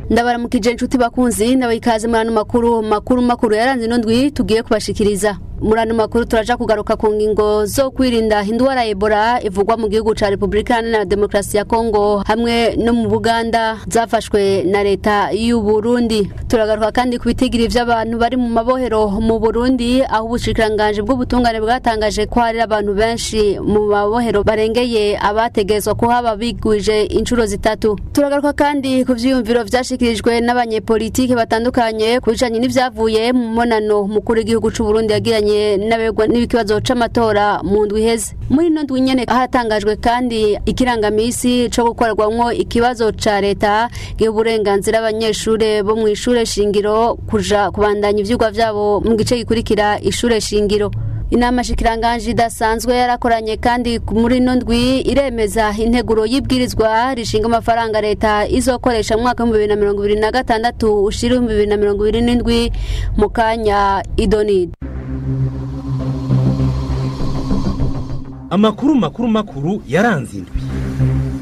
ndabaramukije inshuti bakunzi ndabaha ikaze muri ano makuru makuru makuru yaranze ino ndwi tugiye kubashikiriza muri ano makuru turaja kugaruka ku ngingo zo kwirinda indwara ya ebola ivugwa mu gihugu ca repubulika iharanira demokarasi ya kongo hamwe no mu buganda zafashwe na leta y'u burundi turagaruka kandi ku bitigiri vy'abantu bari mu mabohero mu burundi aho ubushikiranganji bw'ubutungane bwatangaje ko hari abantu benshi mu mabohero barengeye abategezwa kuhaba bigwije inshuro zitatu turagaruka kandi ku vyiyumviro vyashikirijwe n'abanyepolitike batandukanye ku bijanye n'ivyavuye mu monano mukuru w'igihugu c'uburundi yagiranye n'abegwa n'ikibazo c'amatora mu ndwi iheze muri ino ndwi nyene hatangajwe kandi ikirangamisi co gukorerwamwo ikibazo ca leta giha uburenganzira abanyeshure bo mw'ishure shingiro kuja kubandanya ivyigwa vyabo mu gice gikurikira ishure shingiro inama shikiranganji idasanzwe yarakoranye kandi muri ino ndwi iremeza integuro y'ibwirizwa rishinga amafaranga leta izokoresha mu mwaka w'ibihumbi bibiri na mirongo ibiri na gatandatu ushira ibihumbi bibiri na mirongo ibiri n'indwi mu kanya idonide amakuru makuru makuru yaranze indwi